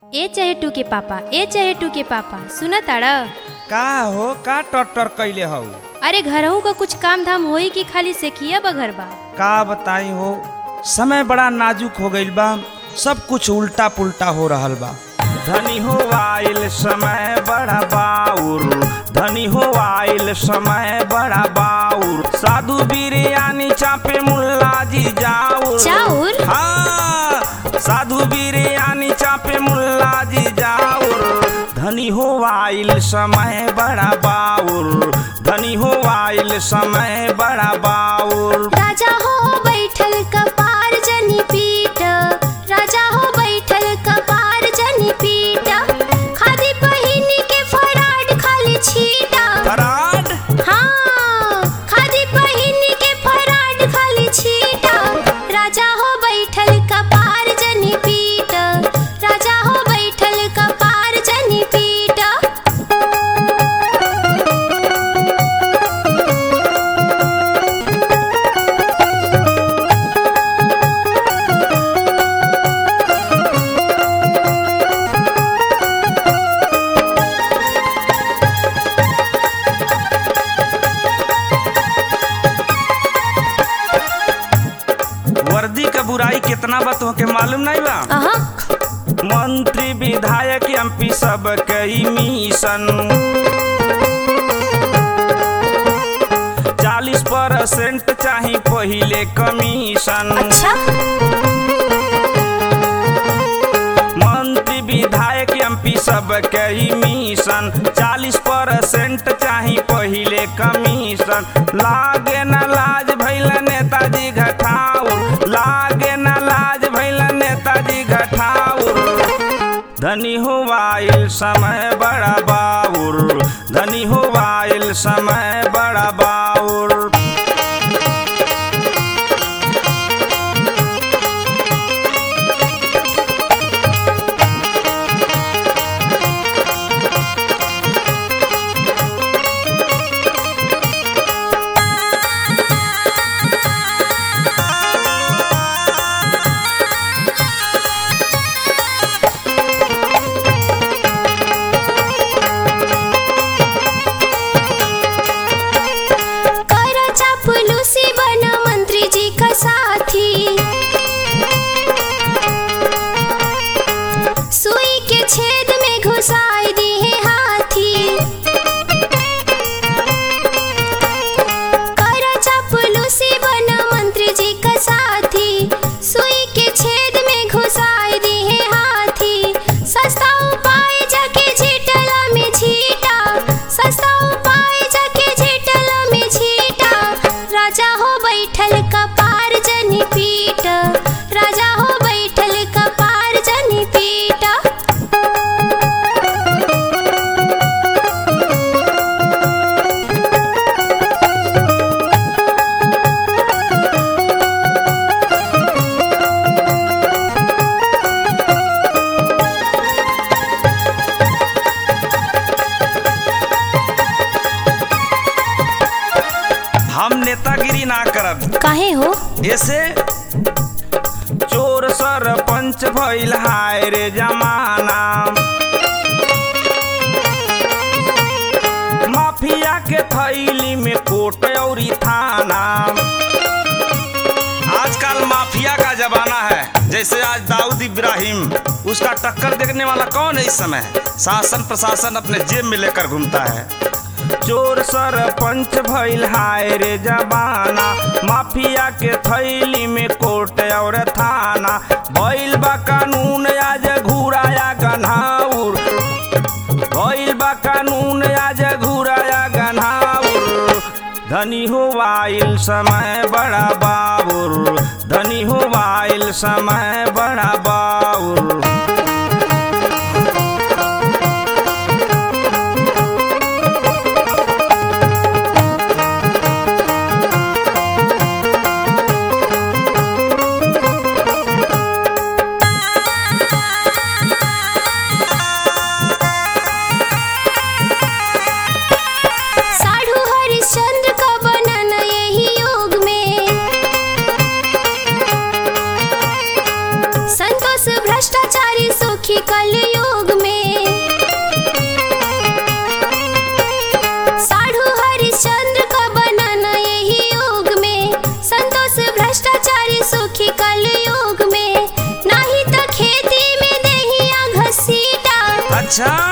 ए चहेटू के पापा ए चहेटू के पापा सुना ताड़ा का हो का टटर कैले हौ अरे घरहू का कुछ काम धाम होई कि खाली सेखिया बघर बा का बताई हो समय बड़ा नाजुक हो गईल बा सब कुछ उल्टा पुल्टा हो रहल बा धनी हो आइल समय बड़ा बाउर धनी हो आइल समय बड़ा बाउर साधु बिरयानी चापे मुल्ला जी जाऊर चाउर? हाँ साधु बिरयानी चापे मुल्ला जी जाऊर धनी हो आइल समय बड़ा बाउर धनी हो आइल समय बड़ा बाउर राजा हो बैठल कपार जनी पीट राजा हो बैठल कपार जनी पीट खादी पहिनी के फराड खाली छीटा फराड हाँ खादी पहिनी के फराड खाली छीटा राजा हो बैठल कपार जनी पीट राजा हो बैठल कपार जनी पीट वर्दी का बुराई कितना बा तोहके मालूम नहीं बा अहा मंत्री विधायक एमपी सब कई मिशन चालीस परसेंट चाही पहिले कमीशन अच्छा मंत्री विधायक एमपी सब कई मिशन चालीस परसेंट चाही पहिले कमीशन लागे न लाज भैल नेताजी घटाउर लागे न लाज भैल नेताजी घटाउर धनी हो आइल समय बड़ा बाउर धनी हो आइल समय बड़ा बाउर कर चापलूसी बना मंत्री जी का साथी सुई के छेद में घुसाई दी है हाथी कर चापलूसी बना मंत्री जी का साथी सुई के छेद में घुसाई दी है हाथी सस्ता उपाय जाके झीटला में झीटा सस्ता उपाय जाके झीटला में झीटा राजा हो बैठल कपार जनी पीट राजा हो बैठल कपार जनी पीटा हम नेतागिरी ना करब काहे हो ऐसे चोर सरपंच भइल हाय रे जमाना माफिया के थैली में कोट औरी थाना आजकल माफिया का जमाना है जैसे आज दाऊद इब्राहिम उसका टक्कर देखने वाला कौन है इस समय शासन प्रशासन अपने जेब में लेकर घूमता है चोर सरपंच भइल हाय रे जबाना माफिया के थैली में कोर्ट और थाना भइल बा कानून आज घुराया गन्हाउर भइल बा कानून आज घुराया गन्हाउर धनी हो आइल समय बड़ा बाबुर धनी हो आइल समय बड़ा बाउर साढ़ू हरिश्चंद्र का बनन यही युग में अच्छा